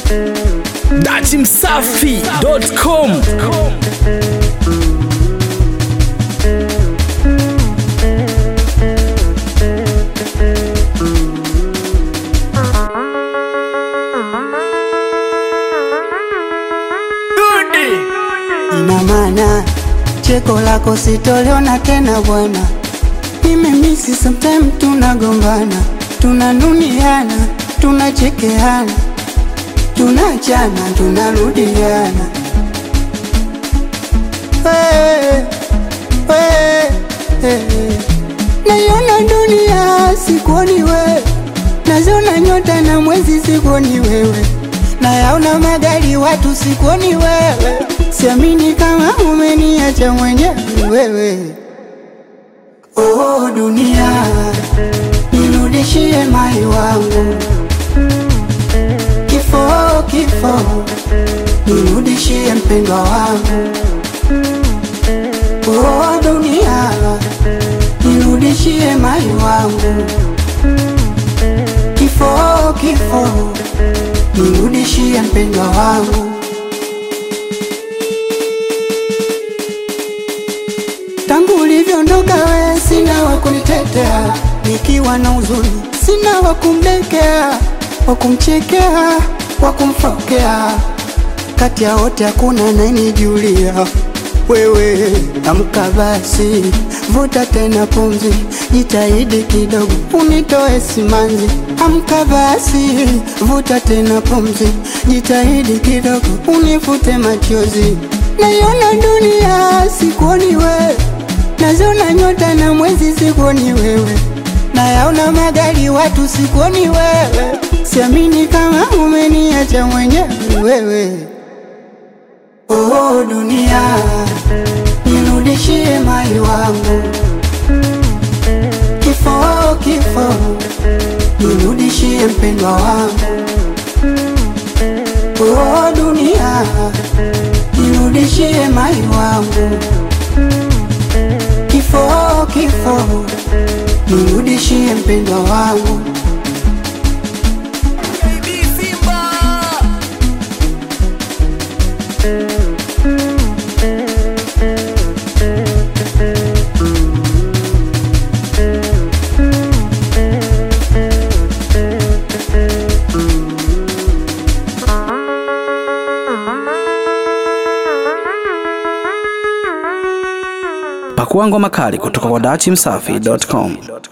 datimsafi.com Ina maana cheko lako sitoliona tena bwana, nimemisi sometime, tunagombana, tunanuniana, tunachekeana, tunachana, tunarudiana. Hey, hey, hey. Naiona dunia sikuoni wewe, naziona nyota na mwezi sikuoni wewe, nayaona magari watu sikuoni wewe, siamini kama umeniacha mwenyewe wewe. Oh dunia, nirudishie mai wangu, kifo kifo, nirudishie mpendwa wangu. Oh dunia, nirudishie mai wangu, kifo kifo, nirudishie mpendwa wangu. Tangu ulivyoondoka we, sina wa kunitetea, nikiwa na huzuni, sina wa kumdekea, wa kumchekea, wa kumfokea. Kati ya wote hakuna anayenijulia wewe. Amka basi, vuta tena pumzi, jitahidi kidogo unitoe simanzi. Amka basi, vuta tena pumzi, jitahidi kidogo unifute machozi. Naiona dunia sikuoni wewe, naziona nyota na mwezi sikuoni wewe, nayaona magari watu sikuoni wewe, siamini kama umeniacha mwenyewe wewe. Oh dunia, nirudishie mai wangu, kifo kifo, nirudishie mpendwa wangu. Oh dunia, nirudishie mai wangu, kifo kifo, nirudishie mpendwa wangu. pakua ngoma kali kutoka kwa datimsafi.com